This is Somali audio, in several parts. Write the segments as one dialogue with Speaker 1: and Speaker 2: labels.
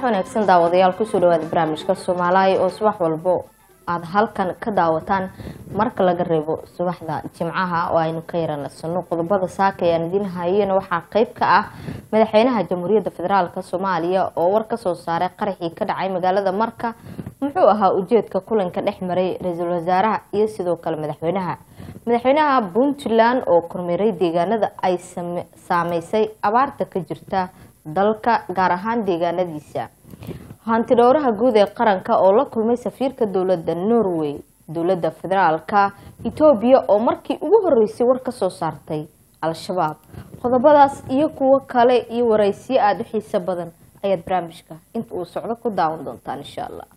Speaker 1: wanaagsan daawadayaal kusoo dhawaada barnaamijka soomaaliya oo subax walbo aada halkan ka daawataan marka laga reebo subaxda jimcaha oo aynu ka yaranasano qodobada saaka ayaan idiin hayena waxaa qeyb ka ah madaxweynaha jamhuuriyadda federaalk soomaaliya oo war kasoo saaray qaraxii ka dhacay magaalada marka muxuu ahaa ujeedka kulanka dhex maray ra-iisul wasaaraha iyo sidoo kale madaxweynaha madaxweynaha puntland oo kormeeray deegaanada ay saameysay abaarta ka jirta dalka gaar ahaan deegaanadiisa hanti dhowraha guud ee qaranka oo la kulmay safiirka dowladda norway dowladda federaalka etoobiya oo markii ugu horeysay war kasoo saartay al-shabaab qodobadaas iyo kuwo kale iyo waraysiyo aada u xiiso badan ayaad barnaamijka inta uu socdo ku daawan doontaan insha allah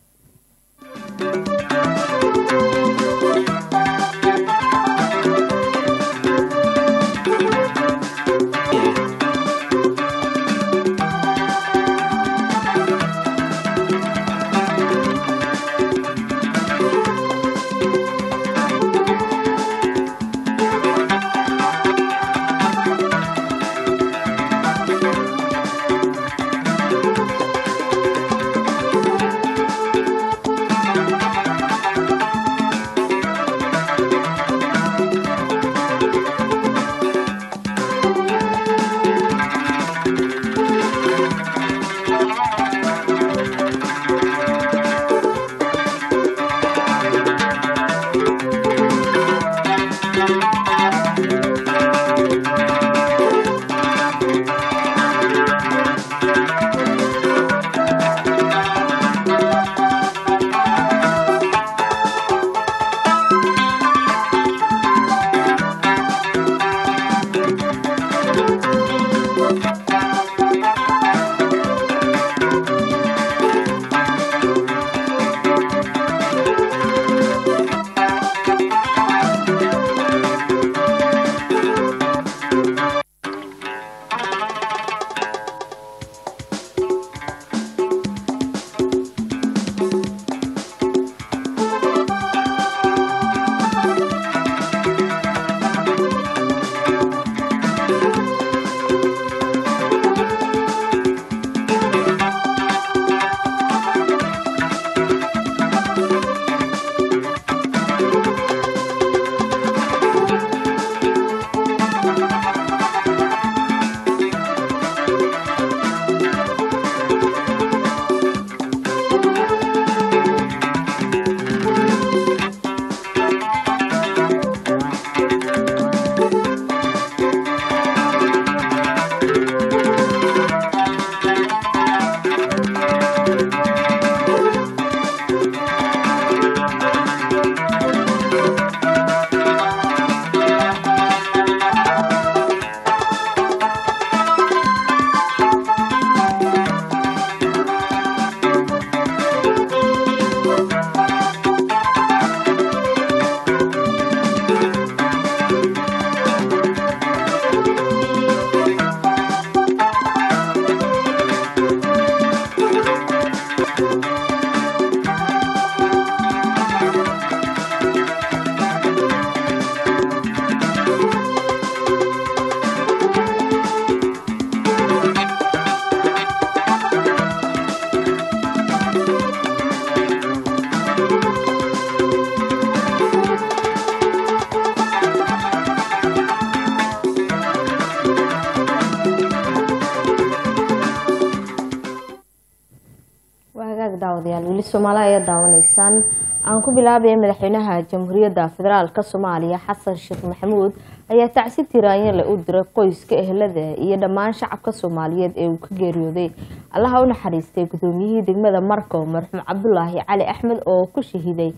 Speaker 1: daawadayaal weli soomaali ayaa daawanaysaan aan ku bilaabaya madaxweynaha jamhuuriyadda federaalk soomaaliya xasan sheekh maxamuud ayaa tacsi tiraanyale u diray qoyska ehelada iyo dhammaan shacabka soomaaliyeed ee uu ka geeriyooday allaha u naxariistay gudoomiyihii degmada marko marxuum cabdulaahi cali axmed oo ku shahiiday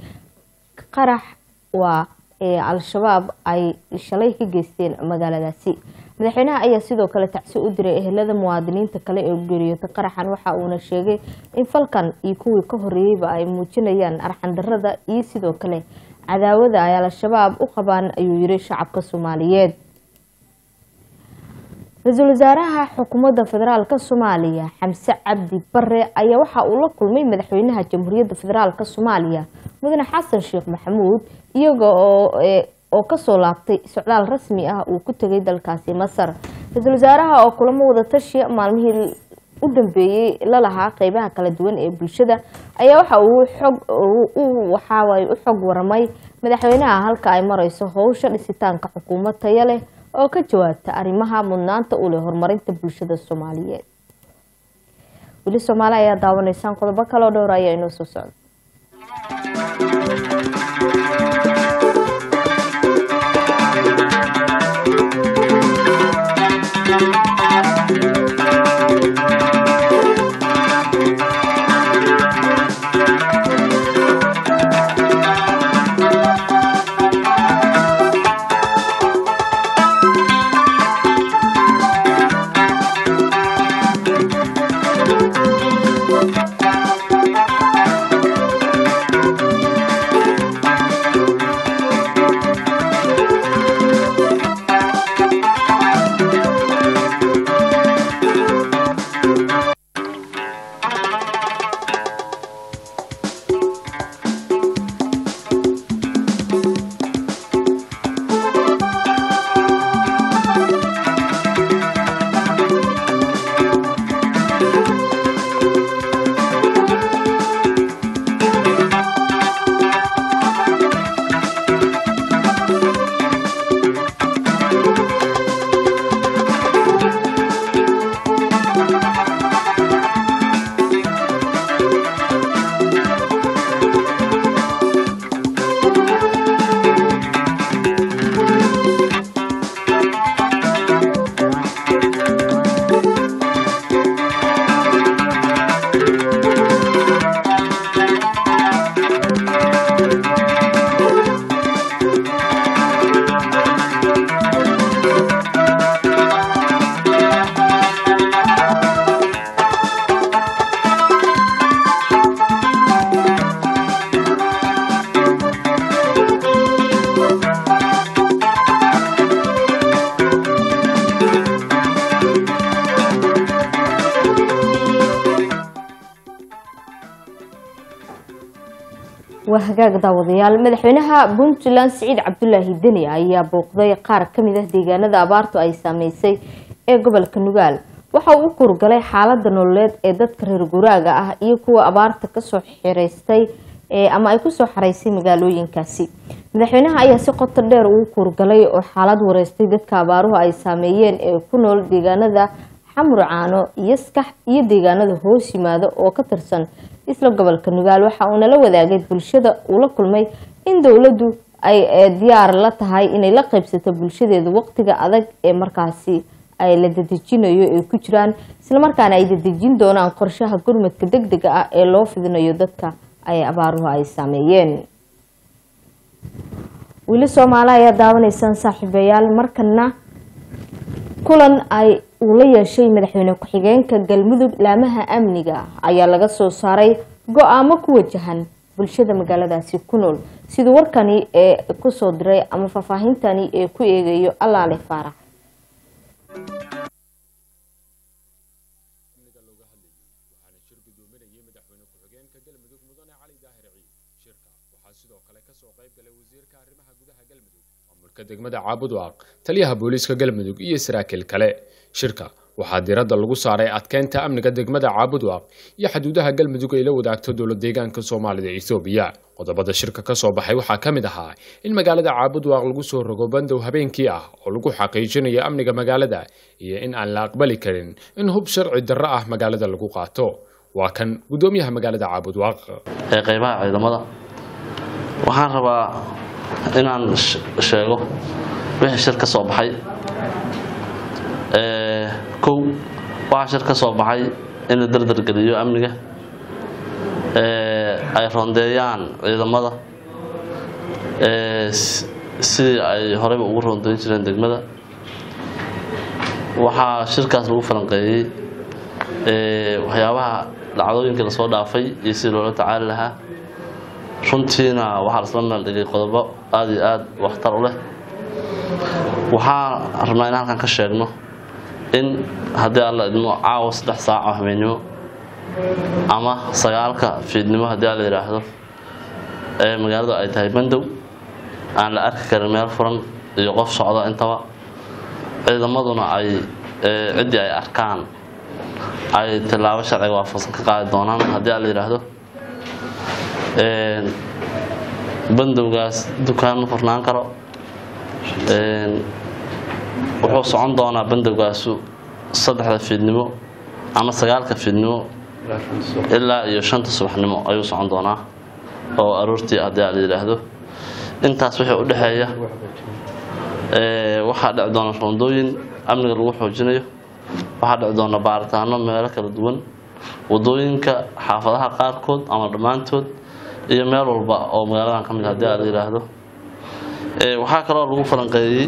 Speaker 1: qarax waa ee al-shabaab ay shalay ka geysteen magaaladaasi madaxweynaha ayaa sidoo kale tacsi u diray ehelada muwaadiniinta kale ee geeriyootay qaraxan waxa uuna sheegay in falkan iyo kuwii ka horeeyeyba ay muujinayaan arxandarada iyo sidoo kale cadaawada ay al-shabaab u qabaan ayuu yiri shacabka soomaaliyeed ra-iisul wasaaraha xukuumadda federaalk soomaaliya xamse cabdi bare ayaa waxa uu la kulmay madaxweynaha jamhuuriyadda federaalk soomaaliya mudane xasan sheekh maxamuud iyaga oo oo kasoo laabtay socdaal rasmi ah uu ku tegay dalkaasi masar ra-iisul wasaaraha oo kulamo wada tashi maalmihii u dambeeyey la lahaa qeybaha kala duwan ee bulshada ayaa waxa uu xog waxaaway u xog waramay madaxweynaha halka ay mareyso howsha dhisitaanka xukuumad taya leh oo ka jawaabta arrimaha mudnaanta u leh horumarinta bulshada soomaaliyeed weli soomaali ayaa daawanaysaan qodobo kaloo dhowr ayaa inoo soo socda waa hagaag daawadayaal madaxweynaha puntland siciid cabdulaahi deni ayaa booqday qaar kamid ah deegaanada abaartu ay saameysay ee gobolka nugaal waxa uu u kurgalay xaalada nololeed ee dadka reer guraaga ah iyo kuwa abaarta kasoo xireystay ama ay kusoo xareysay magaalooyinkaasi madaxweynaha ayaa si qoto dheer ugu kurgalay oo xaalad wareystay dadka abaaruhu ay saameeyeen ee ku nool deegaanada xamur caano iyo skax iyo deegaanada hoos yimaado oo ka tirsan isla gobolka nugaal waxa uuna la wadaagay bulshada uu la kulmay in dowladdu ay diyaar la tahay inay la qaybsato bulshadeeda waqtiga adag ee markaasi ay la dadejinayo ay ku jiraan islamarkaana ay dadejin doonaan qorshaha gurmadka deg dega ah ee loo fidinayo dadka ay abaaruhu ay saameeyeen weli soomaali ayaa daawanaysaan saaxiibayaal markana kulan ay uu la yeeshay madaxweyne ku-xigeenka galmudug laamaha amniga ayaa laga soo saaray go-aamo ku wajahan bulshada magaaladaasi ku nool siduu warkani ee kusoo diray ama faahfaahintani ee ku eegayo allaale faarax
Speaker 2: degmada caabudwaaq taliyaha booliiska galmudug iyo saraakiil kale shirka waxaa diiradda lagu saaray adkeynta amniga degmada caabudwaaq iyo xaduudaha galmudug ay la wadaagto dowlad deegaanka soomaalida ethoobiya qodobada shirka ka soo baxay waxaa ka mid ahaa in magaalada caabudwaaq lagu soo rogo bandow habeenkii ah oo lagu xaqiijinayo amniga magaalada iyo in aan la aqbali karin in hub sharci darro ah magaalada lagu qaato waa kan guddoomiyaha magaalada caabudwaaq
Speaker 3: ee qaybaha ciidamada waxaan rabaa inaan sheego wixii shir ka soo baxay kow waxaa shir ka soo baxay in la dardargeliyo amniga ay rondeeyaan ciidamada sidii ay horeyba ugu rondeyn jireen degmada waxaa shirkaas lagu falanqeeyey waxyaabaha dhacdooyinkii lasoo dhaafay iyo sidii loola tacaali lahaa runtiina waxaa lasla meeldhigay qodobo aada iyo aada waxtar u leh waxaan rabnaa in halkan ka sheegno in haddii alla idmo caawa saddex saac oo habeennimo ama sagaalka fiidnimo haddii alla yidhaahdo ee magaaladu ay tahay bandow aan la arki karin meel furan iyo qof socda intaba ciidamaduna ay ciddii ay arkaan ay tilaabo sharciga waafaqsan ka qaadi doonaan haddii aan la yidhaahdo bandowgaas dukaan ma furnaan karo wuxuu socon doonaa bandowgaasu saddexda fiidnimo ama sagaalka fiidnimo ilaa iyo shanta subaxnimo ayuu socon doonaa oo aroortii haddii aan la yidhaahdo intaas wixii u dhexeeya waxaa dhici doona roondooyin amniga lagu xoojinayo waxaa dhici doona baaritaano meelo kala duwan wadooyinka xaafadaha qaarkood ama dhammaantood iyo meel walba oo magaaladan ka mid haddii aan la yidhaahdo waxaa kaloo lagu falanqeeyey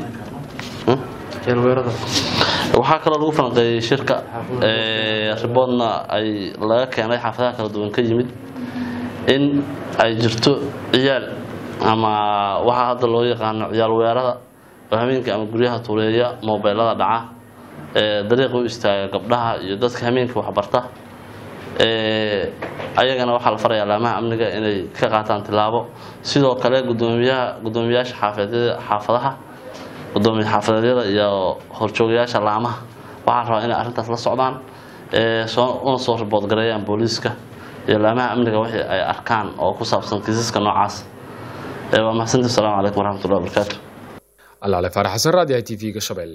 Speaker 3: waxaa kaloo lagu falanqeeyey shirka riboodna ay laga keenay xaafadaha kala duwan ka yimid in ay jirto ciyaal ama waxaa hadda loo yaqaano ciyaal weerada oo hameenka ama guryaha tuuleeya mobeylada dhaca dariiqa u istaaga gabdhaha iyo dadka hameenka waxbarta ayagana waxaa la farayaa laamaha amniga inay ka qaataan tilaabo sidoo kale gudoomiyaha gudoomiyaasha xaafeedyada xaafadaha gudoomiye xaafadeedyada iyo horjoogayaasha laamaha waxaa rabaa inay arrintaas la socdaan una soo ribood gareeyaan booliiska iyo laamaha amniga wixii ay arkaan oo ku saabsan kiisaska noocaas waa mahadsantii asalaamu calaykum waraxmatullahi wabarakaatu
Speaker 2: alaale faarax xasan raadiyaha t v-ga shabeelle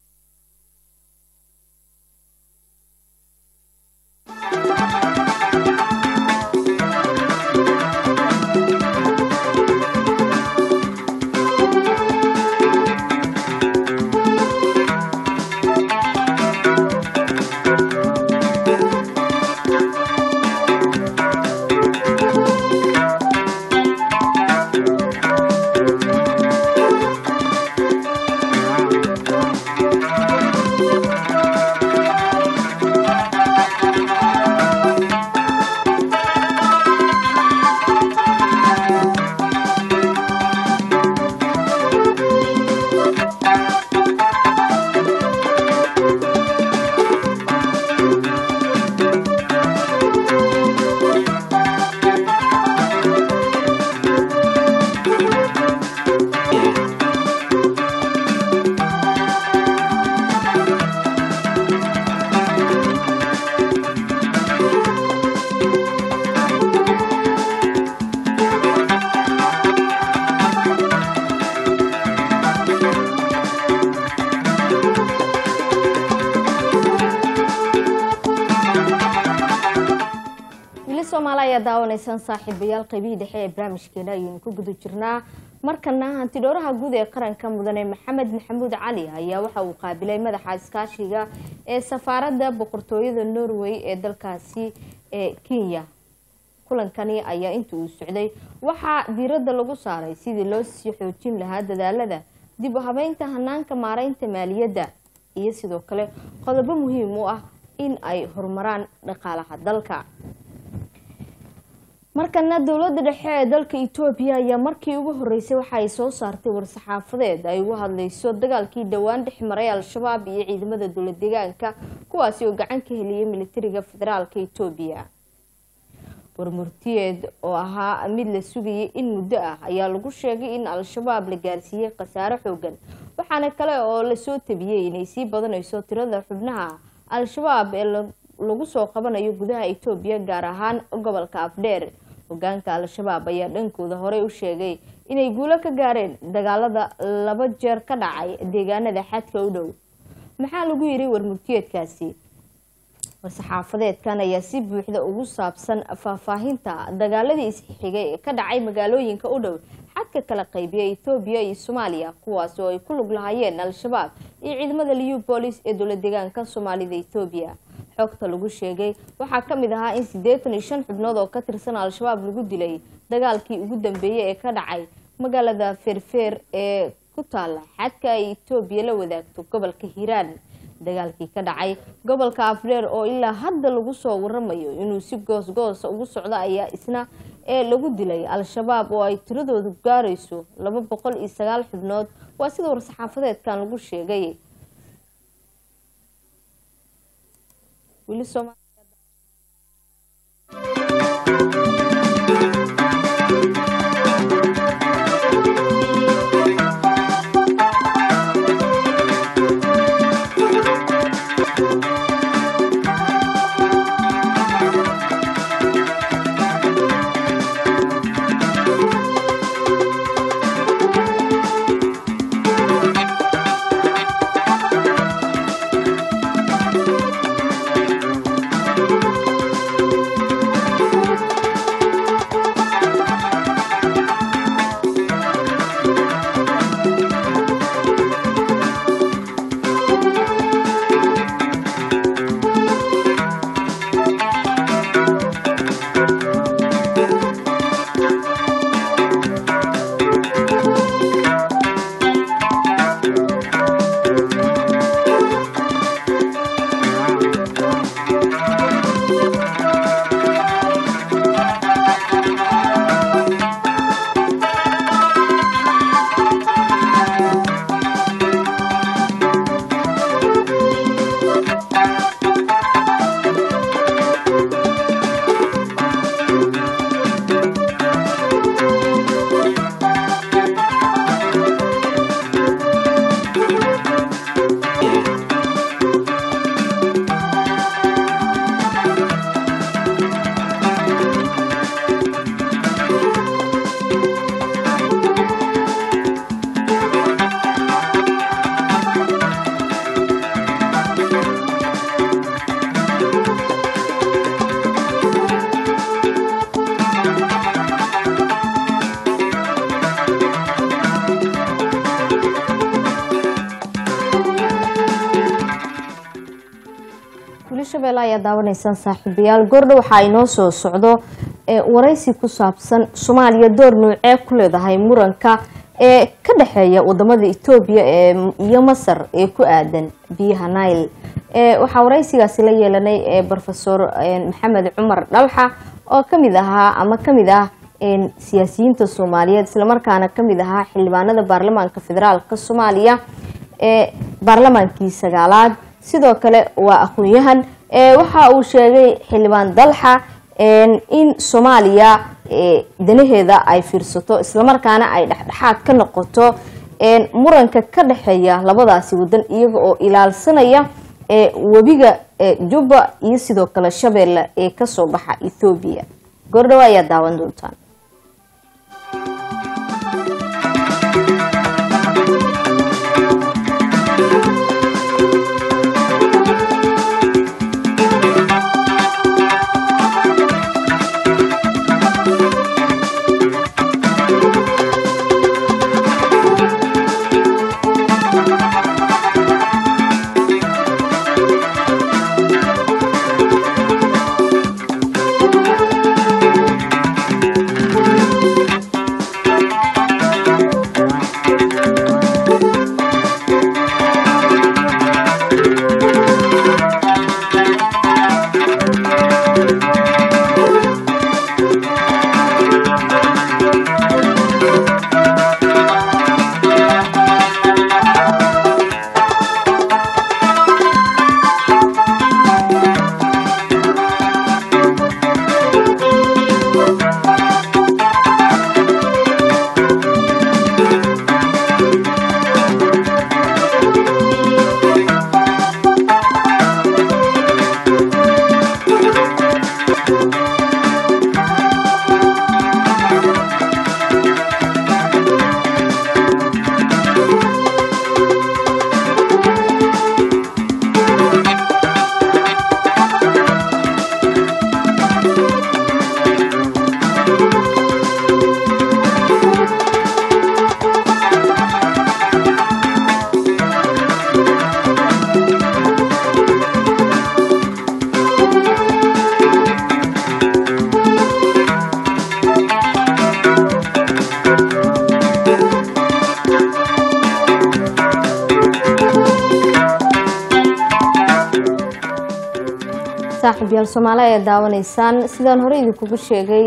Speaker 1: ayaa daawanaysaan saaxiibayaal qaybihii dhexe ee barnaamijkeena ayaynu ku guda jirnaa markana hantidhowraha guud ee qaranka mudane maxamed maxamuud cali ayaa waxa uu qaabilay madaxa iskaashiga ee safaaradda boqortooyada norway ee dalkaasi ee kenya kulankani ayaa inta uu socday waxaa diiradda lagu saaray sidii loo sii xoojin lahaa dadaalada dib u habeynta hanaanka maareynta maaliyadda iyo sidoo kale qodobo muhiim u ah in ay horumaraan dhaqaalaha dalka markana dowladda dhexe ee dalka etoobiya ayaa markii ugu horeysay waxa ay soo saartay war-saxaafadeed ay ugu hadleyso dagaalkii dhowaan dhex maray al-shabaab iyo ciidamada dowla deegaanka kuwaasi oo gacan ka heliyay militariga federaalka etoobiya warmurtiyeed oo ahaa mid la sugayay in muddo ah ayaa lagu sheegay in al-shabaab la gaarsiiyey khasaare xoogan waxaana kale oo lasoo tabiyey inay sii badanayso tirada xubnaha al-shabaab ee lagu soo qabanayo gudaha etoobiya gaar ahaan gobolka afdheer hogaanka al-shabaab ayaa dhankooda horey u sheegay inay guulo ka gaareen dagaalada laba jeer ka dhacay deegaanada xadka u dhow maxaa lagu yiri warmurtiyeedkaasi war-saxaafadeedkan ayaa si buuxda ugu saabsan faahfaahinta dagaaladii isxigay ee ka dhacay magaalooyinka u dhow xadka kala qaybiya etoobiya iyo soomaaliya kuwaasi oo ay ku lug lahaayeen al-shabaab iyo ciidamada liu boolis ee dowla deegaanka soomaalida etoobiya xogta lagu sheegay waxaa ka mid ahaa in siddeetan iyo shan xubnood oo ka tirsan al-shabaab lagu dilay dagaalkii ugu dambeeyey ee ka dhacay magaalada feerfeer ee ku taala xadka ay etoobiya la wadaagto gobolka hiiraan dagaalkii ka dhacay gobolka afdheer oo ilaa hadda lagu soo waramayo inuu si goosgoosa ugu socdo ayaa isna ee lagu dilay al-shabaab oo ay tiradoodu gaarayso laba boqol iyo sagaal xubnood waa sida war-saxaafadeedkan lagu sheegay shabeelle ayaa daawanaysaan saaxiibayaal goordha waxaa inoo soo socdo waraysi ku saabsan soomaaliya door noocee ku leedahay muranka ee ka dhexeeya wadamada etoobiya iyo masar ee ku aadan biyaha nile waxaa waraysigaasi la yeelanay rofesor maxamed cumar dhalxa oo kamid ahaa ama kamid ah siyaasiyiinta soomaaliyeed islamarkaana kamid ahaa xildhibaanada baarlamaanka federaalk soomaaliya ee baarlamaankii sagaalaad sidoo kale waa aqoon-yahan waxa uu sheegay xildhibaan dalxa in soomaaliya danaheeda ay fiirsato islamarkaana ay dhexdhexaad ka noqoto muranka ka dhexeeya labadaasi wadan iyaga oo ilaalsanaya webiga jubba iyo sidoo kale shabeelle ee kasoo baxa ethoobiya goordhawo ayaa daawan doontaan saaxiibyaal soomaali ayaa daawanaysaan sidaan hore idinkugu sheegay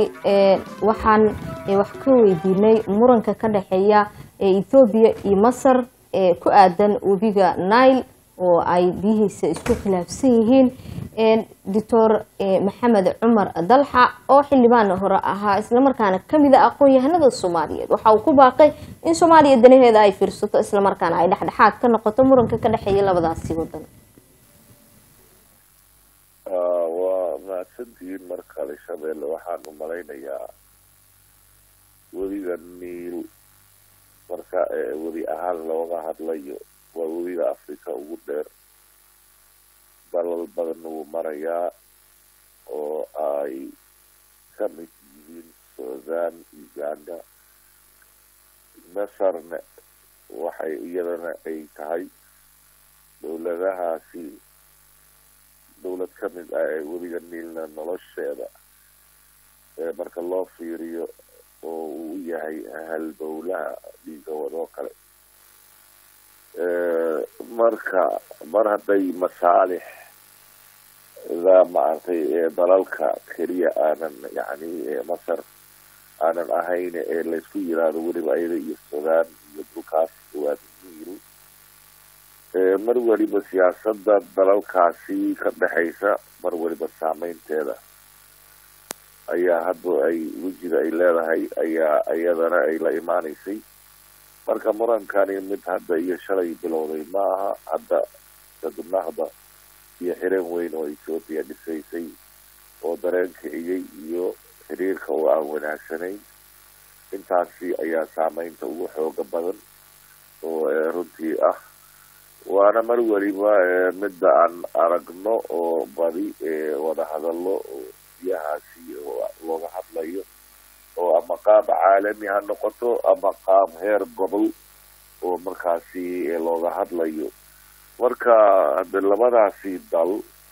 Speaker 1: waxaan wax ka weydiinay muranka ka dhexeeya ethoobiya iyo masar ee ku aadan webiga nile oo ay biyihiisa isku khilaafsan yihiin doctor maxamed cumar dalxa oo xildhibaan hore ahaa islamarkaana kamid a aqoon-yahanada soomaaliyeed waxa uu ku baaqay in soomaaliya danaheeda ay fiirsato islamarkaana ay dhexdhexaad ka noqoto muranka ka dhexeeya labadaasi wadan
Speaker 4: waa mahadsantihiin mar kale shabeelle waxaan u malaynayaa webiga niil marka webi ahaan looga hadlayo waa webiga africa ugu dheer dalal badan wuu marayaa oo ay ka mid yihiin sudan uganda masarna waxay iyadana ay tahay dowladahaasi dowlad ka mid ah ee webiga niilna nolosheeda marka loo fiiriyo oo uu u yahay halbowlaha dhiiga wadoo kale marka mar hadday masaalix da maaragtay dalalka keliya aanan yani masar aanan ahayn ee laysku yiraahdo weliba ayada iyo sudan iyo dhulkaas waa niil mar weliba siyaasada dalalkaasi ka dhexaysa mar weliba saameynteeda ayaa hadda ay wejiga ay leedahay ayaa iyadana ay la imaaneysay marka murankani mid hadda iyo shalay bilowday ma aha hadda sadnahda iyo xireen weyn oo ethoopia dhisaysay oo dareen kiciyey iyo xiriirka oo aan wanaagsanayn intaasi ayaa saameynta ugu xooga badan oo runtii ah waana mar weliba midda aan aragno oo badi wada hadallo oo biyahaasi looga hadlayo oo ama qaab caalami ha noqoto ama qaab heer gobol oo markaasi looga hadlayo marka hade labadaasi dal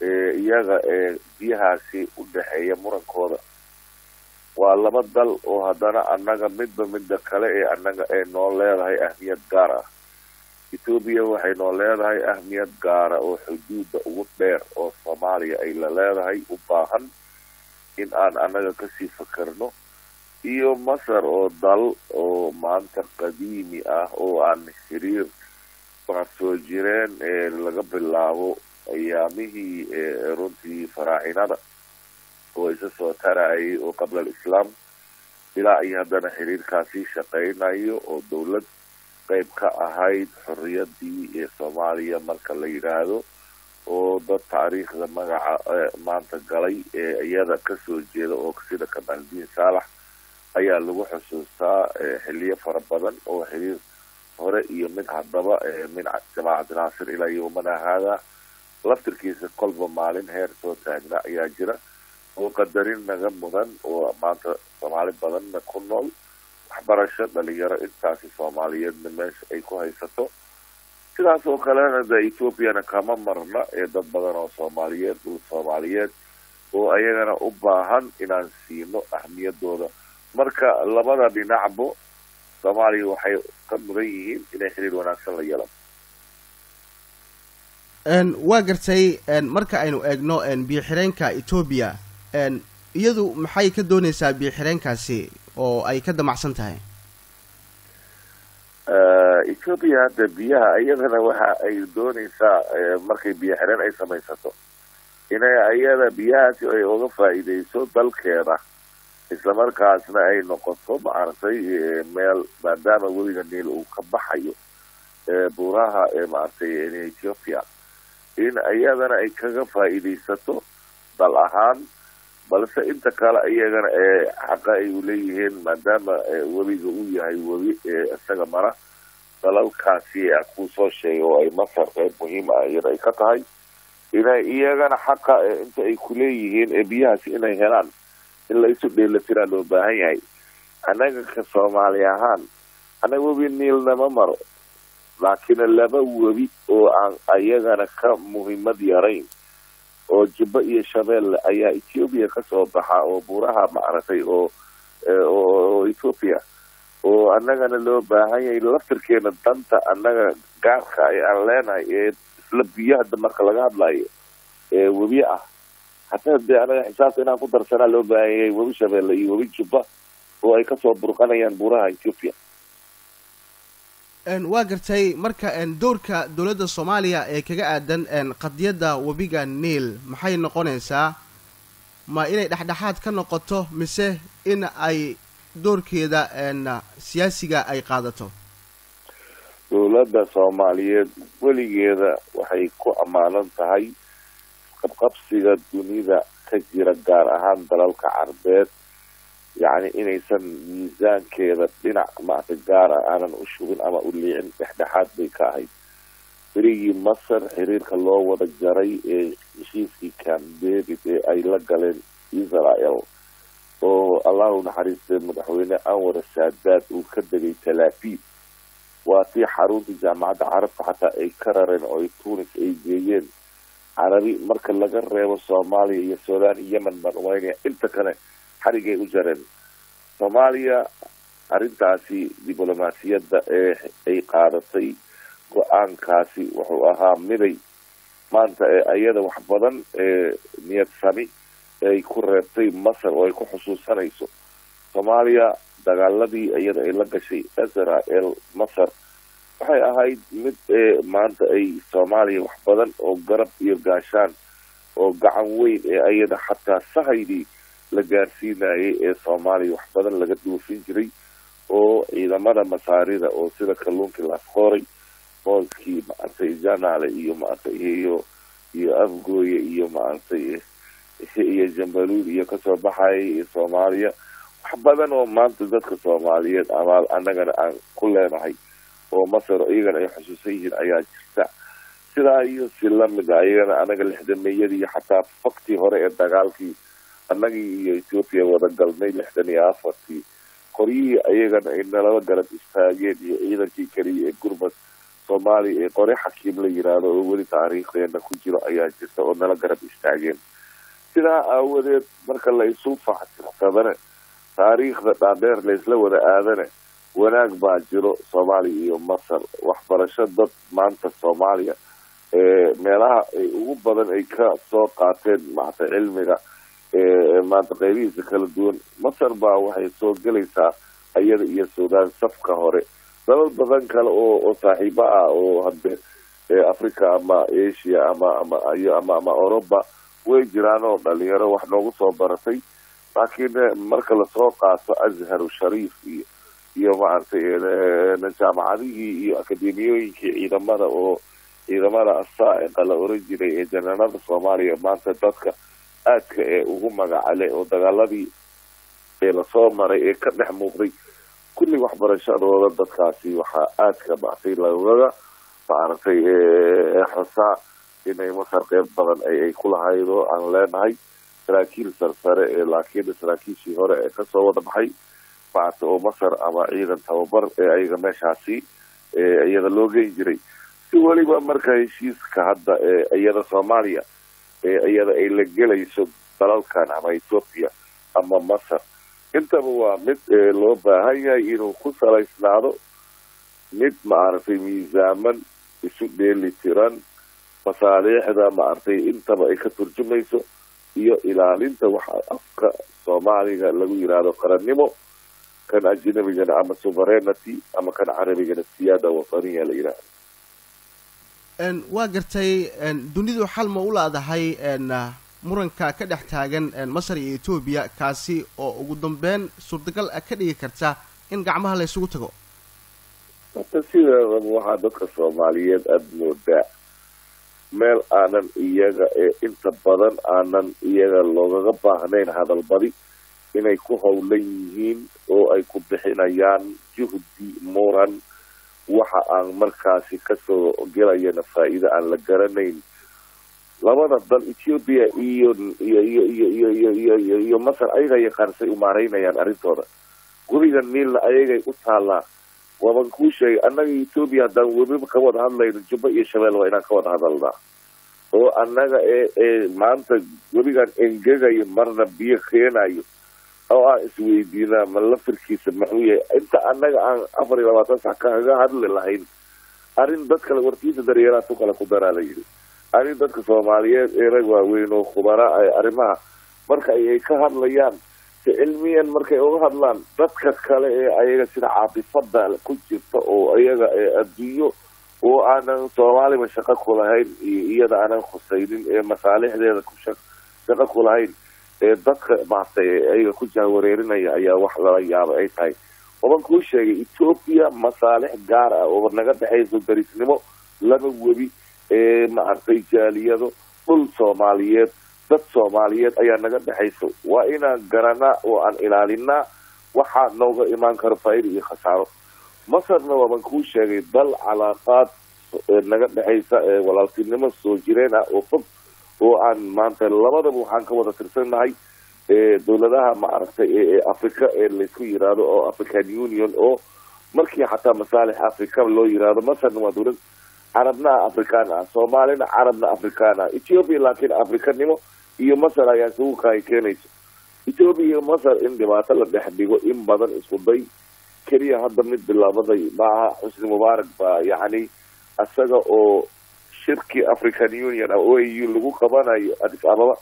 Speaker 4: iyaga ee biyahaasi u dhexeeya murankooda waa laba dal oo haddana annaga midba midda kale ee annaga ay noo leedahay ahmiyad gaar ah etoobiya waxay noo leedahay ahmiyad gaara oo xuduudda ugu dheer oo soomaaliya ay la leedahay u baahan in aan annaga kasii fakerno iyo masar oo dal oo maanta qadiimi ah oo aan xiriir baan soo jireen ee laga bilaabo ayaamihii runtii faraacinada oo isa soo tarayay oo qabla alislaam ilaa iyo haddana xiriirkaasii shaqeynayo oo dawlad qeyb ka ahayd xorriyadii ee soomaaliya marka la yidhaahdo oo dad taariikhda magaca maanta galay ee iyada kasoo jeeda oo sida kamaaldiin saalax ayaa lagu xusuustaa xiliyo fara badan oo xiriir hore iyo mid haddaba min jamaacati naasir ilaa yowmana haada laftirkiisa kolba maalin heer soo taagna ayaa jira oo qadarin naga mudan oo maanta soomaali badanna ku nool waxbarasho dhalinyaro intaasi soomaaliyeedna meesha ay ku haysato sidaas oo kalena de ethoobiana kama marna ee dad badan oo soomaaliyeed dhul soomaaliyeed oo ayagana u baahan inaan siino ahmiyadooda marka labada dhinacbo soomaaliya waxay ka mudan yihiin inay xiriir wanaagsan la yeelan
Speaker 5: waa gartay marka aynu eegno biyo-xireenka etoobiya iyadu maxay ka dooneysaa biyo-xireenkaasi oo ay ka damacsan tahay
Speaker 4: etoobiya hadda biyaha iyadana waxa ay dooneysaa markay biyo xireen ay samaysato inay iyada biyahaasi ay uga faa'iideyso dalkeeda islamarkaasna ay noqoto maaragtay meel maadaama weliga niil uu ka baxayo buuraha maaragtay ethiopia in iyadana ay kaga faa'iideysato dal ahaan balse inta kale iyagana ee xaqa ay uleeyihiin maadaama webiga uu yahay webi isaga mara dalalkaasi kuu soo sheegay oo ay masar qeyb muhiim ah iyada ay ka tahay inay iyagana xaqa inta ay kuleeyihiin ee biyahaasi inay helaan in la isu dheelatiraa loo baahan yahay annaga ka soomaali ahaan annaga webi niilnama maro laakiin laba webi oo aan ayagana ka muhiimad yarayn oo jubba iyo shabeelle ayaa ethoobia kasoo baxa oo buuraha maaragtay oo oo ethoopia oo annagana loo baahan yahay laftirkeena danta annaga gaarka ee aan leenahay ee isla biyo hadda marka laga hadlayo ee webi ah hataa dee anaga xisaabta inaan ku darsanaa loo baahan yahay webi shabeelle iyo webi jubba oo ay kasoo burqanayaan buuraha ethoopia
Speaker 5: waa gartay marka doorka dowladda soomaaliya ee kaga aadan qadiyadda webiga niil maxay noqonaysaa ma inay dhexdhexaad ka noqoto mise in ay doorkeeda siyaasiga ay qaadato
Speaker 4: dowladda soomaaliyeed weligeeda waxay ku ammaanan tahay qabqabsiga dunida ka jira gaar ahaan dalalka carbeed yacni inaysan miisaankeeda dhinac maarata gaara aanan u shubin ama u liicin dhexdhexaad bay ka ahayd berigii masar xiriirka loo wada jaray ee heshiiskii camp david ee ay la galeen israel oo allahu naxariistay madaxweyne anwar saadaad uu ka degay talaafiid waa tii xaruntii jaamacadda carabta xataa ay ka rareen oo ay tunis ay geeyeen carabi marka laga reebo soomaaliya iyo sudan iyo yemen baan umaynaya inta kale xarigay u jareen soomaaliya arrintaasi diblomaasiyadda ee ay qaadatay go-aankaasi wuxuu ahaa miday maanta ee ayada wax badan ee niyad sami ay ku reebtay masar oo ay ku xusuusanayso soomaaliya dagaaladii iyada ay la gashay israel masar waxay ahayd mid maanta ay soomaaliya wax badan oo garab iyo gaashaan oo gacan weyn ee ayada xataa sahaydii la gaarsiinayay ee soomaaliya wax badan laga duufin jiray oo ciidamada masaarida oo sida kalluunkii laasqooray mooskii maaragtay janaale iyo maaragtay iyo iyo afgooye iyo maaragtay iyo jambaluud iyo kasoo baxayay iyo soomaaliya wax badan oo maanta dadka soomaaliyeed amaal annagana aan ku leenahay oo masar iyagana ay xusuusan yihiin ayaa jirta sidaa iyo si lamid a iyagana anaga lixdameeyadii iyo xataa faktii hore ee dagaalkii annagii iyo ethoopia wada galnay lixdan iyo afartii qoryihii ayagana ay nalaba garab istaageen iyo ciidankii keliya ee gurmad soomaaliya ee qore xakiim la yiraahdo oo weli taariikhdeena ku jiro ayaa jirta oo nala garab istaageen sidaa aawadeed marka la isu faxtirsadane taariikhda dhaadheer laysla wada aadane wanaag baa jiro soomaaliya iyo masar waxbarasho dad maanta soomaaliya meelaha ay ugu badan ay ka soo qaateen maata cilmiga maanta qeybihiisa kala duwan masar baa waxay soo gelaysaa iyada iyo suudaan safka hore dalal badan kale oo oo saaxiibo ah oo hadde africa ama asia ama ama iyo ama ama oroba way jiraan oo dhalinyaro wax noogu soo baratay laakiin marka lasoo qaato azharu shariif iyo iyo maaragtay jaamacadihii iyo akademiyooyinkii ciidamada oo ciidamada asaa'iqa la oran jiray ee jananada soomaaliya maanta dadka aadka ee ugu magacale oo dagaaladii ee lasoo maray ee ka dhex muuqday kulli waxbarashadooda dadkaasi waxaa aadka maartay lagaga maaragtay xosaa inay masar qeyb badan ay ku lahayd oo aan leenahay saraakiil sarsare ee laakiin saraakiishii hore ee kasoo wada baxay maaragtay oo masar ama ciidan tababar ee ayaga meeshaasi iyada loo geyn jiray si weliba marka heshiiska hadda iyada soomaaliya iyada ay la gelayso dalalkan ama ethoopia ama masar intaba waa mid loo baahan yahay inuu ku salaysnaado mid maaragtay miisaaman isu dheeli tiran masaaliixda maaragtay intaba ay ka turjumayso iyo ilaalinta waxa afka soomaaliga lagu yiraahdo qarannimo kan ajnabigana ama sovereignty ama kan carabigana siyaada wataniya la yidhaahdo
Speaker 5: waa gartay dunidu xal ma u laadahay muranka ka dhex taagan masar iyo etoobiya kaasi oo ugu dambeyn suurtagal ka dhigi karta in gacmaha la ysugu tago
Speaker 4: horta sideedaba waxaa dadka soomaaliyeed aada moodaa meel aanan iyaga ee inta badan aanan iyaga loogaga baahnayn hadalbadi inay ku howlan yihiin oo ay ku bixinayaan juhdi muran waxa aan markaasi kasoo gelayana faa'iido aan la garanayn labada dal ethiopia iyo iyo iyo iyo iyo iyo iyo iyo iyo masar ayaga yaqaansay umaaraynayaan arrintooda webiga niilna ayagay u taallaa waaban kuu sheegay annaga ethoopia haddaan webiba ka wada hadlayno jubba iyo shabeel waa inaan ka wada hadalnaa oo annaga ee ee maanta webigan engegayo marna biyo keenayo oo aan isweydiinaa ma lafirkiisa maxuu yahay inta annaga aan afar iyo labaatan sax kaga hadli lahayn arrin dad kale warkiisa daryeelaa tu kale ku daraa la yidhi arrin dadka soomaaliyeed ee rag waaweyn oo khubara arrimaha marka ayay ka hadlayaan si cilmiyan markay uga hadlaan dadka kale ee ayaga sida caatifada ku jirta oo ayaga adduunyo oo aanan soomaaliba shaqo ku lahayn iyo iyada aanan khusaynin ee masaalixdeeda ku shaqo ku lahayn ee dadka maartay ayaga ku jahwareerinaya ayaa wax lala yaaba ay tahay waban kuu sheegay ethoopia masaalix gaar ah oo naga dhexayso darisnimo laba webi ee maaragtay jaaliyado dhul soomaaliyeed dad soomaaliyeed ayaa naga dhexayso waa inaan garanaa oo aan ilaalinaa waxaa nooga imaan karo faa'iida iyo khasaaro masarna waaban kuu sheegay dal calaaqaad naga dhexaysa ee walaaltinimo soo jireen ah oo fog oo aan maanta labadaba waxaan ka wada tirsannahay dowladaha maaragtay ee africa ee laysku yiraahdo oo african union oo markii xataa masaalix africa loo yiraahdo masarna waa dowlad carabna afrikaan ah soomaalina carabna afrikaan ah ethiopia laakiin afrikanimo iyo masar ayaa isugu kaay keenayso ethiopia iyo masar in dhibaato la dhex dhigo in badan isku day keliya hadda mid bilaabaday maaha xusni mubaarak baa yacni isaga oo shirkii african union o a u lagu qabanayo addis ababa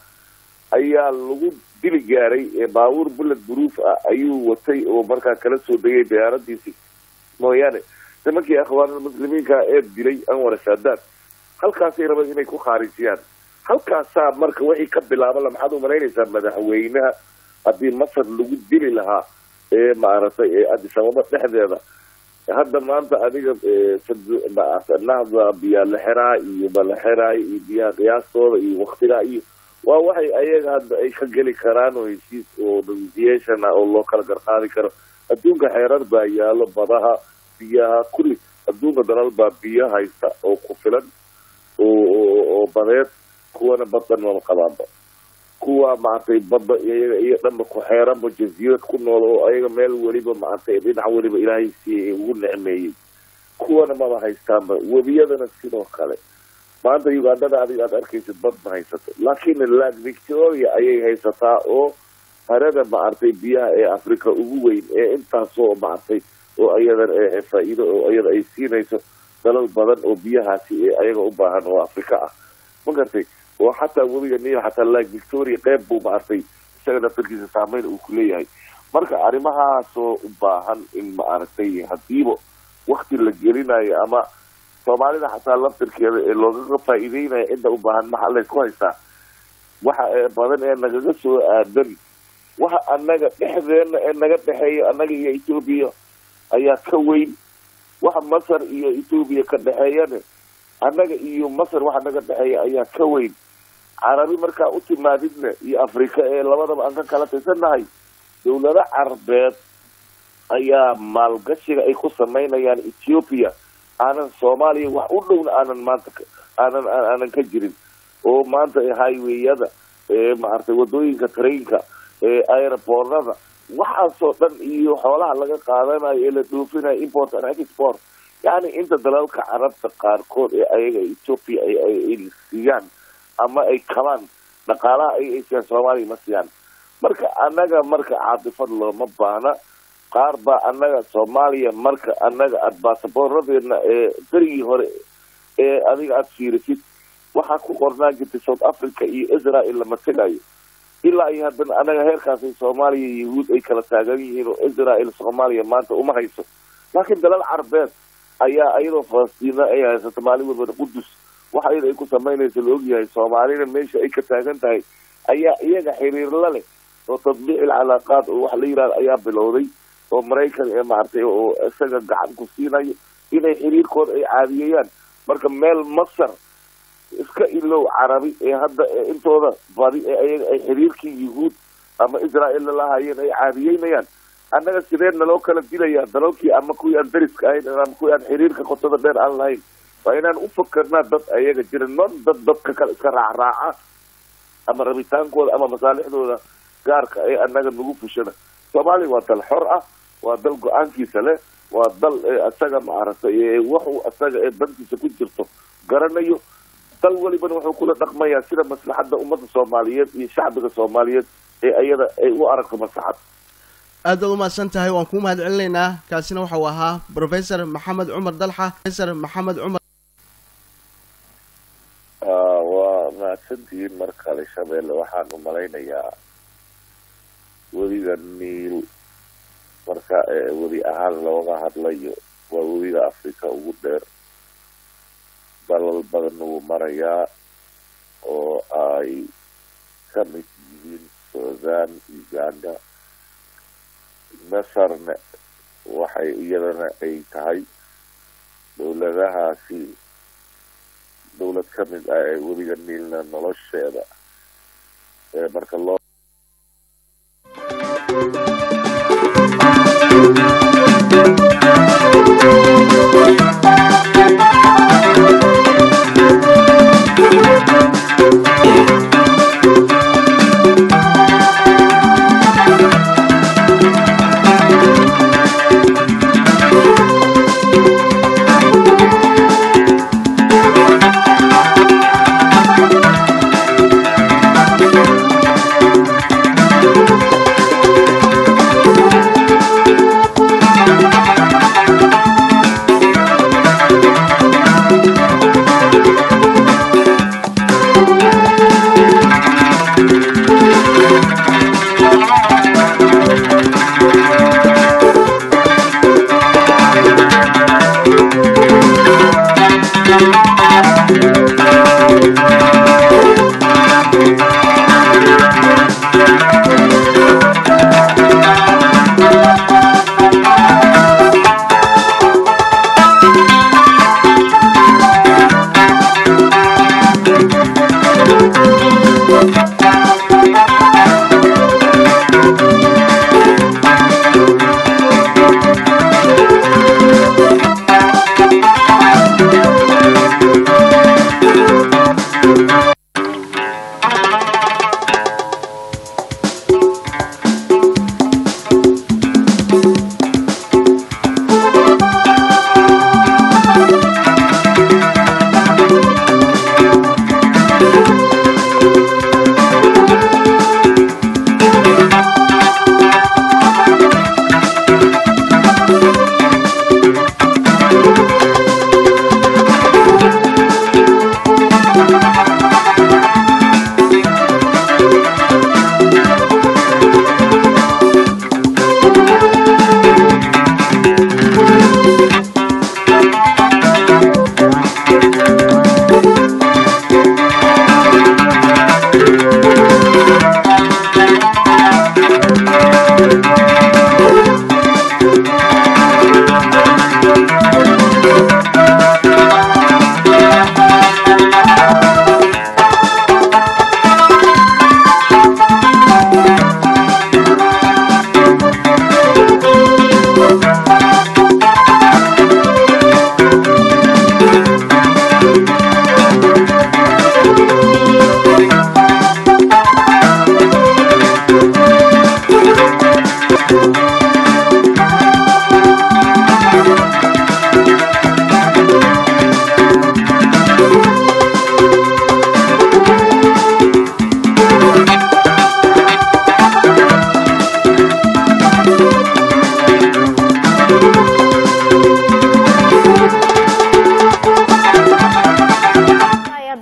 Speaker 4: ayaa lagu dili gaaray baabuur bullet proof ah ayuu watay oo markaa kala soo degay diyaaradiisii mooyaane nimankii akhwaanulmuslimiinka ee dilay anwar saadaad halkaasay rabeen inay ku khaarijiyaan halkaasaa marka wixii ka bilaaba maxaad umalaynaysaa madaxweynaha haddii masar lagu dili lahaa ee maaragtay ee addis ababa dhexdeeda hadda maanta adiga nahda biyaa la xeraa iyo bala xeraay iyo biyaha qiyaastooda iyo waktigaa iyo waa waxay ayaga hadda ay ka geli karaan oo heshiis oo negotiation ah oo loo kala garqaadi karo adduunka xeerar baa yaalo badaha biyaha kulli adduunka dalal baa biyo haysta oo ku filan oo oo badeed kuwana baddan mama qabaanba kuwa maaragtay badda iyaga iyo dhanba ku xeeranba jasiirad ku nool oo ayaga meel weliba maaragtay dhinac weliba ilaahay siiyay ugu necmeeyey kuwana maba haystaanba webiyadana sidoo kale maanta ugandhada adiga aad arkaysid bad ma haysato laakiin lag victoria ayay haysataa oo harada maartay biyaha ee africa ugu weyn ee intaasoo maartay oo ayadan faa-iido oo iyada ay siinayso dalal badan oo biyahaasi ee ayaga u baahan oo africa ah ma gartay oo xataa webiga niil xataa lag victoria qeyb buu maartay isaga naftarkiisa saameyn uu ku leeyahay marka arrimahaasoo u baahan in maaragtay hadiiba wakti la gelinayo ama soomaalida xataa laftirkeeda ee loogaga faa-iideynaya cidda u baahan maxaa laysku haystaa waxa ee badan ee nagaga soo aadan waxa annaga dhexdeena ee naga dhexeeya annaga iyo etoobiya ayaa ka weyn waxa masar iyo etoobiya ka dhexeeyane annaga iyo masar waxa naga dhexeeya ayaa ka weyn carabi markaa u timaadidna iyo afrika ee labadaba aan ka kala tirsannahay dawlado carabeed ayaa maalgashiga ay ku samaynayaan ethiopia aanan soomaaliya wax u dhowna aanan maanta aanan aanan ka jirin oo maanta highwayada ee maaragtay wadooyinka trainka ee aeroboornada waxaasoo dhan iyo xoolaha laga qaadanayo ee la dhoofinayo import and export yacni inta dalalka carabta qaarkood ee ayaga ethiopia ay siiyaan ama ay kabaan dhaqaalaha ay ay siiyaan soomaaliya ma siiyaan marka annaga marka caatifad looma baahna qaar baa annaga soomaaliya marka annaga aada baasaboorradeena ee berigii hore ee adiga aada fiirisid waxaa ku qornaan jirtay south africa iyo israel lama tegayo ilaa iyo haddana annaga heerkaasay soomaaliya iyo yahuud ay kala taagan yihiin oo israel soomaaliya maanta uma hayso laakiin dalal carabeed ayaa iyadoo falastiina ay haysato maalin walbana qudus waxa iyada ay ku samaynaysa la ogyahay soomaalina meesha ay ka taagan tahay ayaa iyaga xiriir la leh oo tadbiic ilcalaaqaad oo waxa la yidhahda ayaa bilowday oo maraykan ee maaragtay oo isaga gacan ku siinayo inay xiriirkooda ay caadiyayaan marka meel masar iska ilow carabi ee hadda intooda badi ee ayaga ay xiriirkii yuhuud ama israel lalahayeen ay caadiyeynayaan annaga sidee naloo kala dilayaa dalalkii ama kuwii aan dariska ahayn ama kuwii aan xiriirka qotada dheer aan lahayn waa inaan u fakarnaa dad ayaga jira non dad dadka kale iska raacraaca ama rabitaankooda ama masaalixdooda gaarka ee annaga nagu fushada soomaaliya waa dal xor ah waa dal go-aankiisa leh waa dal isaga maaragtay waxuu isaga ee dantiisa ku jirto garanayo dal welibana wuxuu kula dhaqmayaa sida maslaxadda ummadda soomaaliyeed iyo shacbiga soomaaliyeed ee ayada ay u aragto maslaxad
Speaker 5: aad baad umahadsan tahay waan kuu mahad celinaynaa kaasina waxau ahaa professor maxamed cumar dalxa professor maxamed cumar
Speaker 4: waa mahadsantihiin mar kale shabeelle waxaan u malaynayaa webiga niil marka webi ahaan looga hadlayo waa webiga africa ugu dheer dalal badan wuu marayaa oo ay ka mid yihiin sudan uganda masarna waxay iyadana ay tahay dowladahaasi dowlad ka mid ah ee webiga niilna nolosheeda ee marka loo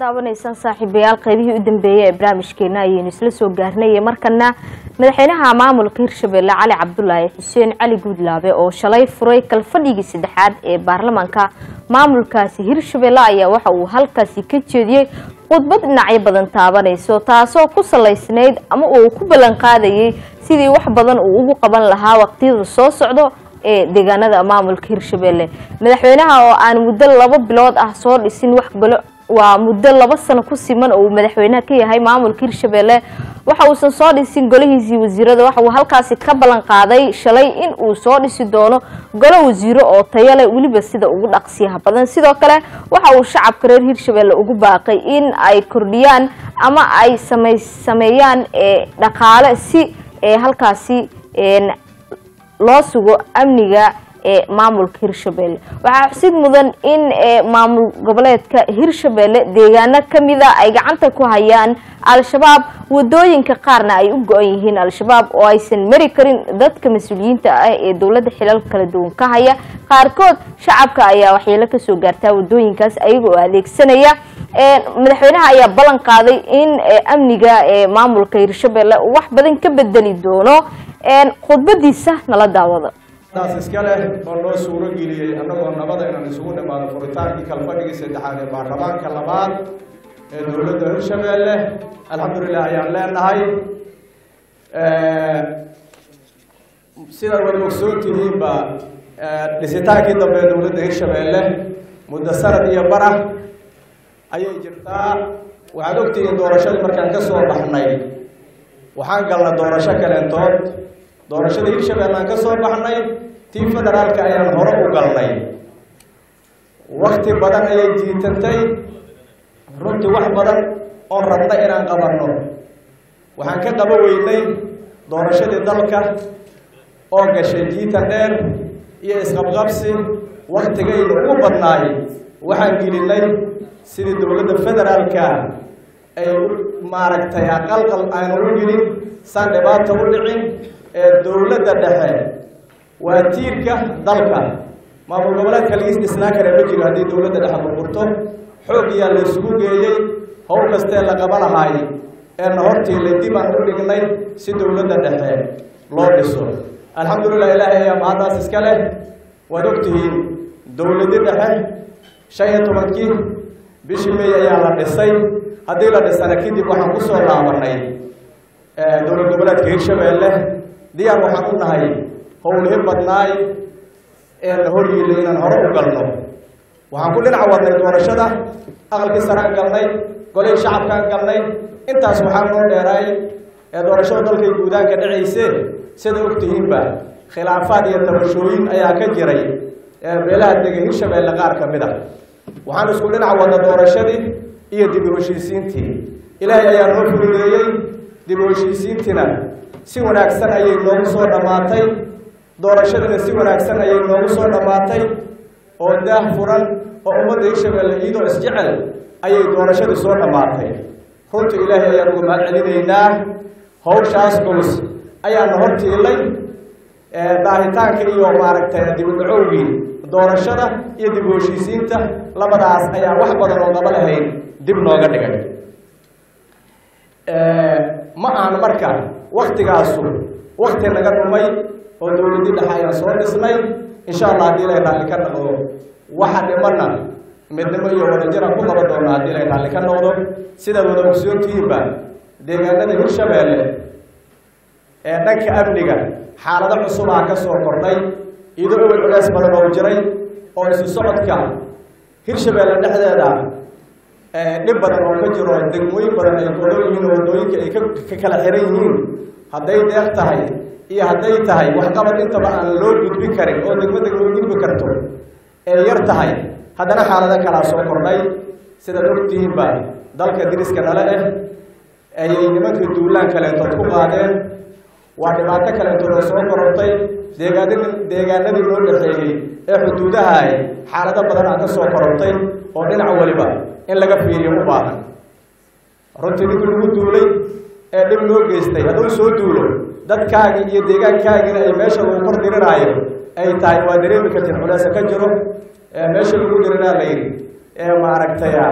Speaker 1: daawanaysaan saaxiibayaal qaybihii u dambeeyey ee barnaamijkeena ayaynu isla soo gaarnay markana madaxweynaha maamulka hirshabelle cali cabdulaahi xuseen cali guudlaabe oo shalay furay kalfadhigii saddexaad ee baarlamaanka maamulkaasi hirshabelle ayaa waxa uu halkaasi ka jeediyey khudbad dhinacyo badan taabanayso taasoo ku salaysnayd ama uu ku ballan qaadayay sidii wax badan uu ugu qaban lahaa waqtiyada soo socdo ee deegaanada maamulka hirshabelle madaxweynaha oo aan muddo laba bilood ah soo dhisin wax galo waa muddo laba sano ku siman oo uu madaxweynaha ka yahay maamulka hirshabelle waxa uusan soo dhisin golihiisii wasiirada waxa uu halkaasi ka ballan qaaday shalay in uu soo dhisi doono golo wasiiro oo tayo leh weliba sida ugu dhaqsiyaha badan sidoo kale waxa uu shacabka reer hirshabelle ugu baaqay in ay kordhiyaan ama ay samey sameeyaan dhaqaale si halkaasi loo sugo amniga ee maamulka hirshabelle waxaa xusid mudan in maamul goboleedka hirshabelle deegaano kamida ay gacanta ku hayaan al-shabaab wadooyinka qaarna ay u go-an yihiin al-shabaab oo aysan mari karin dadka mas-uuliyiinta ah ee dowladda xilal kala duwan ka haya qaarkood shacabka ayaa waxyeelo kasoo gaartaa wadooyinkaas ayaga oo adeegsanaya madaxweynaha ayaa ballan qaaday in amniga ee maamulka hirshabelle uu wax badan ka bedeli doono khudbadiisa nala daawada
Speaker 6: taas iska leh oo loo suuro geliyey annagoo nabada inaan isugu nimaado furitaankii kalfadhigii saddexaad ee baarlamaanka labaad ee dowladda hirshabelle alxamdulilah ayaan leenahay sidaad wada ogsoon tihiinba dhisitaankii dambe ee dowladda hirshabelle muddo sanad iyo barah ayay jirtaa waxaad ogtihiin doorashadii markaan ka soo baxnay waxaan galnay doorasho kaleentood doorashada hirshabelle aan ka soo baxnay tii federaalka ayaan hore u galnay wakti badan ayay jiitantay runtii wax badan oon rabna inaan qabanno waxaan ka qaba weynay doorashadii dalka oo gashay jiitan dheer iyo isqabqabsi waktigaynu ugu badnaay waxaan gelinay sidii dowladda federaalka ay maaragtay aqalqal aanu u gelin saan dhibaata u dhicin ee dowladda dhexe waa tiirka dalka maamul goboleedka lagiis dhisnaa kara ma jiro haddii dowladda dhexe burburto xoog iyaa la isugu geeyey howl kastee la qaba lahaay eena hortiila dib aan u dhignay si dowladda dhexe loo dhiso alxamdulilah ilaahay ayaa mahaddaas iska leh waad ogtihiin dowladii dhexe shan iyo tobankii bishii may ayaa la dhisay haddii la dhisana kadib waxaan ku soo laabanay dowlad goboleedka hirshabelle diyaar waxaan u nahay howlihi badnaay ee na horyiila inaan hore u galno waxaan ku dhinac wadnay doorashada aqalkii saraan galnay golihii shacabkaan galnay intaas waxaa noo dheeraay ee doorashada dalkay guudaanka dhacayse sida ogtihiinba khilaafaad iyo tabashooyin ayaa ka jiray beelaha dega hirshabelle qaar ka mid a waxaan isku dhinac wadna doorashadii iyo dib u heshiisiintii ilaahay ayaa noo fududeeyey dib u heshiisiintiina si wanaagsan ayay noogu soo dhammaatay doorashadiina si wanaagsan ayay noogu soo dhammaatay oo daah furan oo ummadda hirshabelle iyadoo isjecel ayay doorashadii soo dhammaatay runtii ilaahay ayaan ugu mahad celinaynaa hawshaas culus ayaana hortiilay daahitaanka iyo maaragtay dib u dhacowgii doorashada iyo dib u heshiisiinta labadaas ayaa wax badan oo qaba lahayn dib nooga dhigay ma ahan marka waktigaasu wakti naga dhumay oo dowladii dhexe ayaan soo dhisnay insha allah haddii ilay raalli ka noqdo waxa dhimana midnimo iyo wadajiraan ku qaba doona haddii ilay raalli ka noqdo sidaad wada ogsoontihiinba deegaanada hirshabelle ee dhanka amniga xaalado cusubaa ka soo kordhay iyadoo ewel culeys badan oo jiray oo isu socodka hirshabelle dhexdeeda dhib badan oo ka jiro degmooyin badan ay godan yihiin oo wadooyinka ay ka kala xiran yihiin hadday deeq tahay iyo hadday tahay waxqabad intaba aan loo gudbin karin oo degmo degmo gudbi karto ee yar tahay haddana xaalado kalaa soo kordhay sidaad ogtihiinba dalka diriska nale ah ayay nimanka duulaan kaleentood ku qaadeen waa dhibaato kaleentood oo soo korortay deegaanadi deegaanadii loo dhexeeyey ee xuduudahay xaalado badan aa ka soo korortay oo dhinac waliba in laga fiiriyo u baahan runtii ninkii lagu duulay ee dhib loo geystay hadduu soo duulo dadkaagii iyo deegaankaagiina ay meesha lagu kor diriraayo ay tahay waa dareemi kartiin culeesa ka jiro meesha lagu diriraa la yidhi ee maaragtay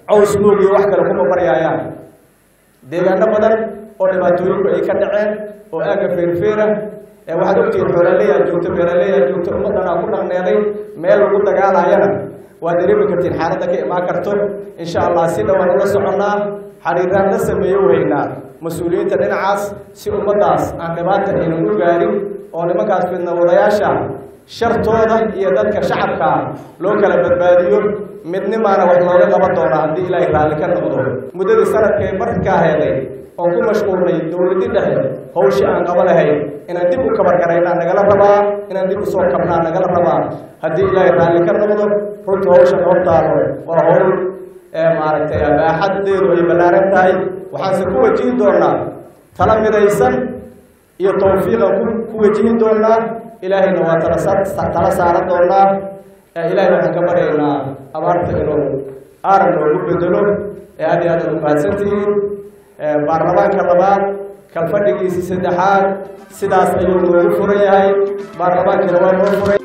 Speaker 6: caws nuug iyo wax kale kuma baryaayaan deegaano badan oo dhibaatooyinku ay ka dhaceen oo aagga feerfeera ee waxaad ogtihiin xoolaleyaa joogto beeraleyaa joogto ummaddanaa ku dhaqneeday meel lagu dagaalayana waad dareemi kartiin xaaladda ka imaan karto insha allah si dhowaan ula soconnaa xariiraan la sameeyo weynaa mas-uuliyiinta dhinacaas si ummaddaas aan dhibaata aynan u gaarin oo nimankaas fidnawadayaasha shartooda iyo dadka shacabka loo kala badbaadiyo midnimaana wax looga qaban doonaa haddii ilaahay raalli ka noqdo muddadii sanadkay markaa heeday oon ku mashquulnay dowladii dhexe hawshii aan qaba lahayn inaan dib u kabargaraynaa nagala rabaa inaan dib usoo kabnaa nagala rabaa haddii ilaahay raalli ka noqdo runtii hawsha hortaalo waa howl maaragtay baaxadeedu ay ballaaran tahay waxaanse ku wajihi doonaa tala midaysan iyo tawfiiqan ku wajihi doonaa ilaahayna waa tala tala saaran doonaa ilaahay waxaan ka baryaynaa abaarta inuu aaran noogu bedelo ee aad iyo aad ad umahadsantihiin baarlamaanka labaad kalfadhigiisii saddexaad sidaas ayuu noogu furan yahay baarlamaankina waa noo furay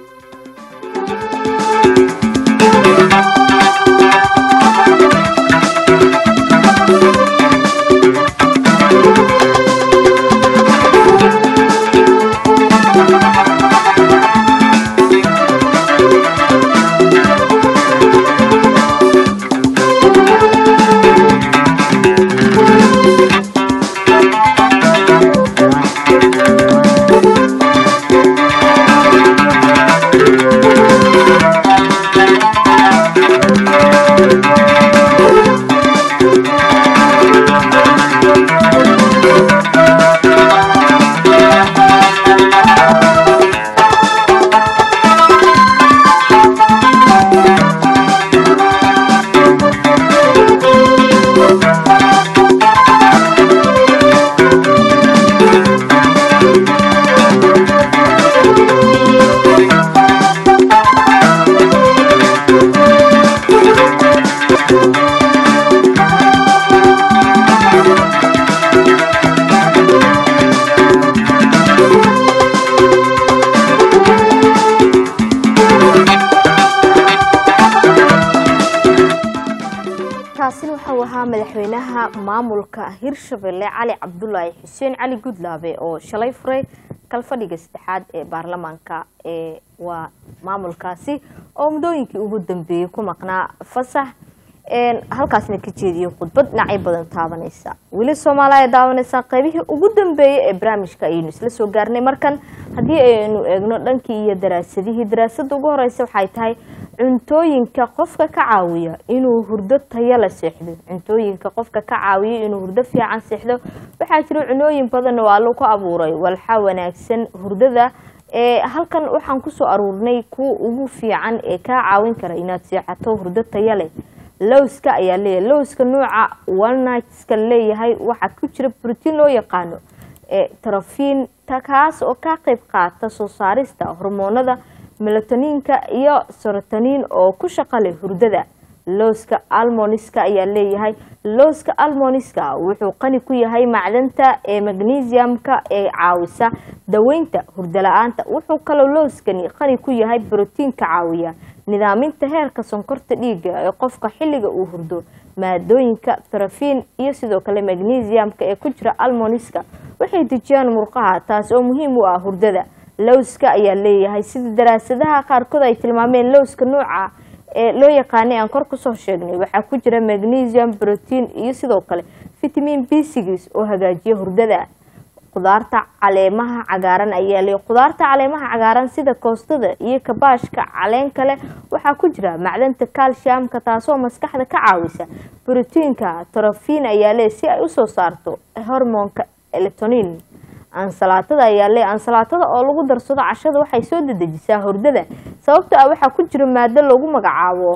Speaker 1: kaasina waxau ahaa madaxweynaha maamulka hirshabelle cali cabdulaahi xuseen cali gudlaabe oo shalay furay kalfadhiga saddexaad ee baarlamaanka ee waa maamulkaasi oo muddooyinkii ugu dambeeyey ku maqnaa fasax halkaasna ka jeediyey khudbad dhinacyo badan taabanaysa weli soomaaliya daawanaysaa qaybihii ugu dambeeyey ee barnaamijka ayaynu isla soo gaarnay markan haddii aynu eegno dhankii iyo daraasadihii daraasada ugu horeysa waxay tahay cuntooyinka qofka ka caawiya inuu hurdo tayo la seexdo cuntooyinka qofka ka caawiya inuu hurdo fiican seexdo waxaa jira cunooyin badan oo allo ku abuuray walxa wanaagsan hurdada ee halkan waxaan kusoo aruurnay kuwa ugu fiican ee kaa caawin kara inaad seexato hurdo tayo leh lowska ayaa leeyahay lowska nooca walnightska leeyahay waxaa ku jira brotiin loo yaqaano ee trafin kaas oo ka qayb qaata soo saarista hormoonada melatoniinka iyo sorotoniin oo ku shaqo leh hurdada looska almoniska ayaa leeyahay looska almoniska wuxuu qani ku yahay macdanta ee magnesiumka ee caawisa daweynta hurdala-aanta wuxuu kaloo looskani qani ku yahay brotiinka caawiya nidaaminta heerka sonkorta dhiiga ee qofka xilliga uu hurdo maadooyinka trafin iyo sidoo kale magnesiumka ee ku jira almoniska waxay dejiyaan murqaha taas oo muhiim u ah hurdada lowska ayaa leeyahay sida daraasadaha qaarkood ay tilmaameen lowska nooca ee loo yaqaanay aan kor kusoo sheegnay waxaa ku jira magnesium brotiin iyo sidoo kale vitamin b six oo hagaajiya hurdada khudaarta caleemaha cagaaran ayaa leeyahay khudaarta caleemaha cagaaran sida koostada iyo kabaashka caleen kale waxaa ku jira macdanta calciumka taasoo maskaxda ka caawisa brotiinka trofin ayaa leeyahay si ay usoo saarto hormoonka eletonin ansalaatada ayaa le ansalaatada oo lagu darsado cashada waxay soo dedejisaa hordada sababto ah waxaa ku jira maado lagu magacaabo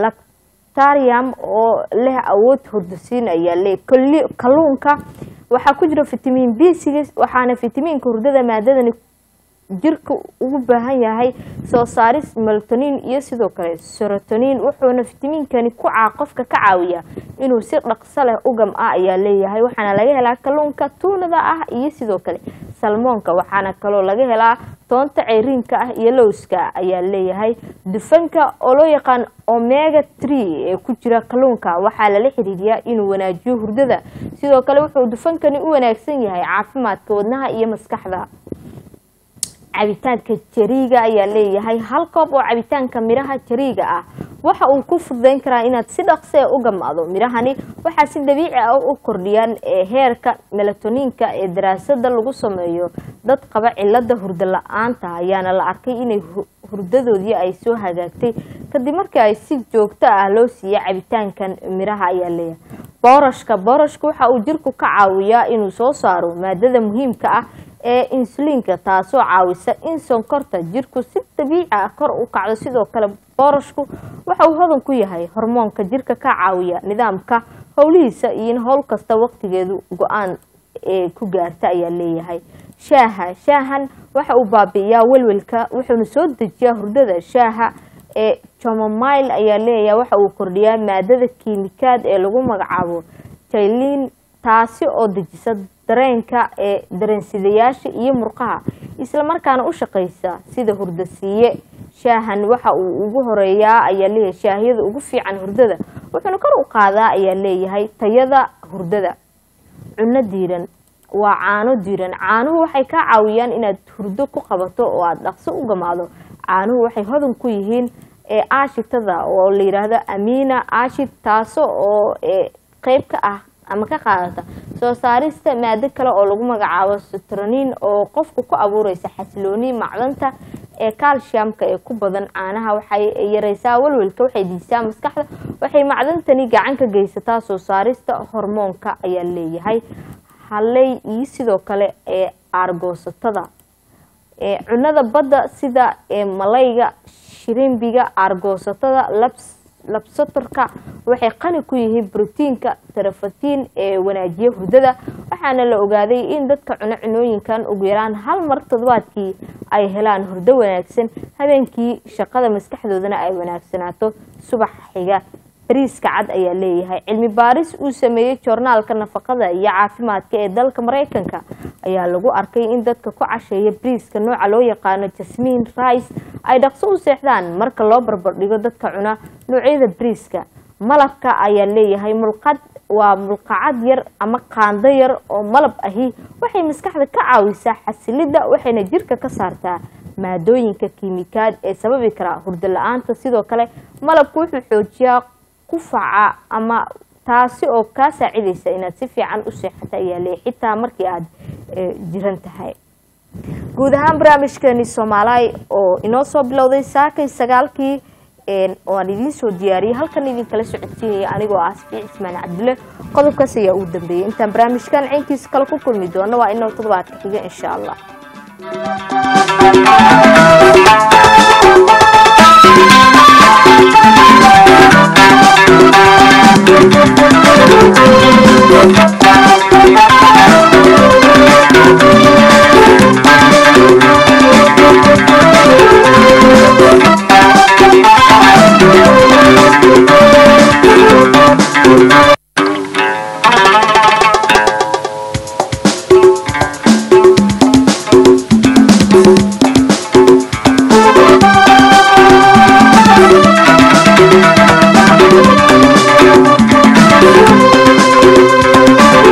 Speaker 1: lactarium oo leh awood hurdasiin ayaa le kalluunka waxaa ku jira vitamin b six waxaana vitamiinka hurdada maadadani jirka ugu baahan yahay soo saaris melatonin iyo sidoo kale serotonin wuxuuna vitamiinkani ku caa qofka ka caawiya inuu si dhaqso leh ugam ah ayaa leeyahay waxaana laga helaa kalluunka tuunada ah iyo sidoo kale salmoonka waxaana kaloo laga helaa toonta ceyriinka ah iyo lowska ayaa leeyahay dufanka oo loo yaqaan omega tree ee ku jira kalluunka waxaa lala xiriiriyaa inuu wanaajiyo hurdada sidoo kale wuxuu dufankani u wanaagsan yahay caafimaadka wadnaha iyo maskaxda cabitaanka jariiga ayaa leeyahay hal koob oo cabitaanka midhaha jariiga ah waxa uu ku fududeyn karaa inaad si dhaqsee u gamaado midhahani waxaa si dabiici ah u kordhiyaan heerka melatoniinka ee daraasada lagu sameeyo dad qaba cilada hurdo la-aanta ayaana la arkay inay hurdadoodii ay soo hagaagtay kadib markii ay si joogto ah loo siiya cabitaankan midhaha ayaa leeyahay boorashka boorashka waxa uu jirku ka caawiyaa inuu soo saaro maadada muhiimka ah ee insuliinka taasoo caawisa in sonkorta jirku si dabiici ah kor u kacdo sidoo kale boorashku waxa uu hodan ku yahay hormoonka jirka ka caawiya nidaamka howlihiisa iyo in howl kasta waqtigeedu go-aan ee ku gaarta ayaa leeyahay shaaha shaahan waxa uu baabi'iyaa welwelka wuxuuna soo dejiyaa hurdada shaaha ee jomomile ayaa leeyahay waxa uu kordhiyaa maadada kiimikaad ee lagu magacaabo jailin taasi oo dejisa dareenka ee dareensidayaasha iyo murqaha islamarkaana u shaqaysa sida hurdasiiye shaahan waxa uu ugu horeeyaa ayaa leeyahay shaahiyada ugu fiican hurdada wuxuuna kor u qaadaa ayaa leeyahay tayada hurdada cunno diiran waa caano diiran caanuhu waxay kaa caawiyaan inaad hurdo ku qabato oo aada dhaqso u gamaado caanuhu waxay hodan ku yihiin ee aashitada oo la yidhaahdo amina ashid taaso oo qeyb ka ah ama ka qaadata soo saarista maado kale oo lagu magacaabo sutronin oo qofku ku abuureysa xasilooni macdanta ee calciumka ee ku badan caanaha waxay yareysaa walwalka waxay dijisaa maskaxda waxay macdantani gacan ka geysataa soo saarista hormoonka ayaa leeyahay haley iyo sidoo kale ee aargoosatada cunada badda sida malayga shirimbiga aargoosatada labs labsatarka waxay qani ku yihiin brotiinka tarafatiin ee wanaajiya hurdada waxaana la ogaaday in dadka cuno cunooyinkan ugu yaraan hal mar toddobaadkii ay helaan hurdo wanaagsan habeenkii shaqada maskaxdoodana ay wanaagsanaato subax xiga bariiska cad ayaa leeyahay cilmi baaris uu sameeyey joornaalka nafaqada iyo caafimaadka ee dalka mareykanka ayaa lagu arkay in dadka ku casheeya bariiska nooca loo yaqaano jasmin rice ay dhaqso u seexdaan marka loo barbardhigo dadka cuna noocyada bariiska malabka ayaa leeyahay mulqad waa mulqacad yar ama qaando yar oo malab ahi waxay maskaxda ka caawisaa xasilida waxayna jirka ka saartaa maadooyinka kiimikaad ee sababi kara hurdo la-aanta sidoo kale malabku wuxuu xoojiyaa kufaca ama taasi oo kaa saacidaysa inaad si fiican u seexata ayaa leeyahy xitaa markii aada jiran tahay guud ahaan barnaamijkeeni soomaaliy oo inoo soo bilowday saakay sagaalkii oo aan idiin soo diyaariyey halkan idinkala socodsiinaya anigoo ah safiic ismaan cabdulle qodobkaas ayaa ugu dambeeyey intaan barnaamijkan caynkiisa kale ku kulmi doono waa inoo toddobaadka xiga insha allah
Speaker 7: Thank you.